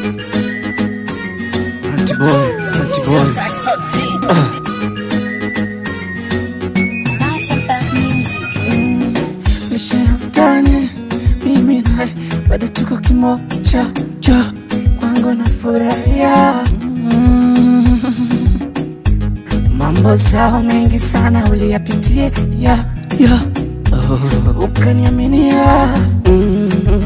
Auntie boy, auntie boy. Nishamtani mimi naye bado tuko kimoja cha kwangu na furahia mm. Mambo zao mengi sana uliyapitia ya, ya. Oh, ukaniaminia mm.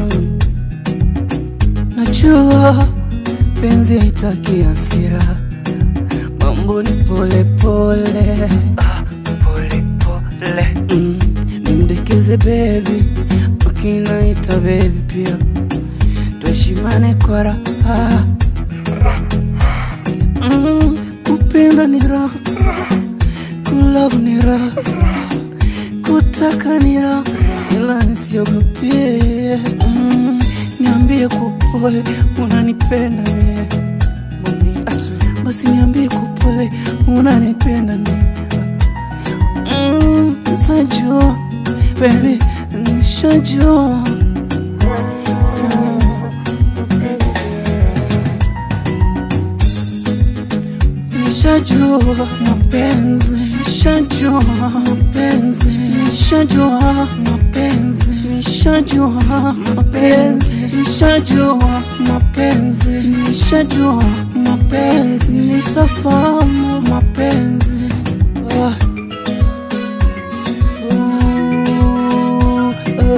Najua penzi haitaki hasira, mambo ni pole pole, pole pole. Mm. Nimdekeze baby, wakinaita baby pia, tuheshimane kwa raha. Mm. Kupenda ni raha, kulove ni raha, kutaka ni raha, ila nisiogopie. Mm. Niambie kwa upole unanipenda mie Mami, atu- basi niambie kwa upole unanipenda mie Mm, Nishajua baby, nishajua Nishajua mapenzi, nishajua mapenzi, nishajua mapenzi, nishajua mapenzi, nishajua mapenzi, nishajua mapenzi, nishafahamu mapenzi. Ah. Ooh,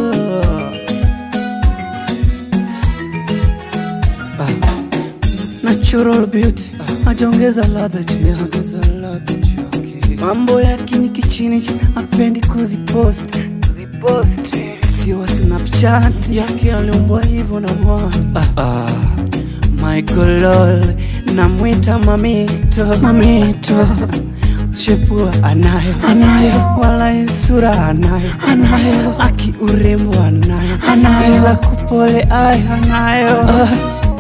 ah. Natural beauty ajaongeza ladha juu yake, mambo yake ni kichini chini, apendi kuzipost sio wa Snapchat yake aliumbwa hivyo na Bwana ah, ah. Michael Lol namwita mamito mamito chepua anayo anayo wala sura anayo anayo aki urembo anayo anayo ila kupole ayo anayo ah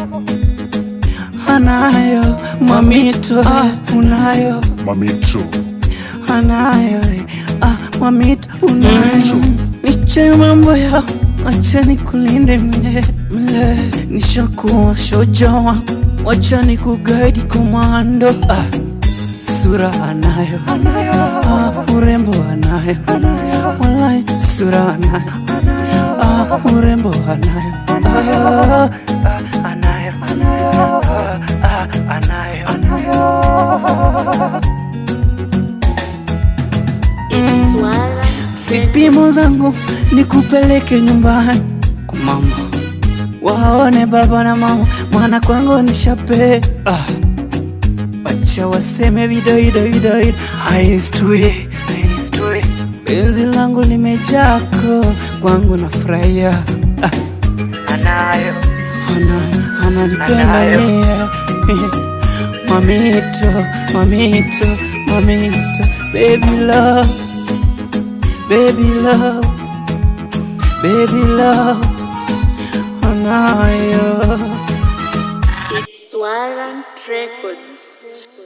anayo mamito ah, unayo Mamito, anayo eh, ah, mamito unayo niche mambo ya acha nikulinde mle mle nishakuwa shoja wako wacha nikugaidi komando ah, sura anayo ah, urembo anayo walai sura anayo ah, urembo anayo ah, anayo ah, anayo vipimo zangu nikupeleke nyumbani kwa mama waone baba na mama mwana kwangu nishape ah. wacha waseme vidoidoidoid aistui benzi langu limejako kwangu na furahia ah. anayo anayo ananipenda mie mamito mamito mamito baby love baby love baby love anayo It's Warrant Records.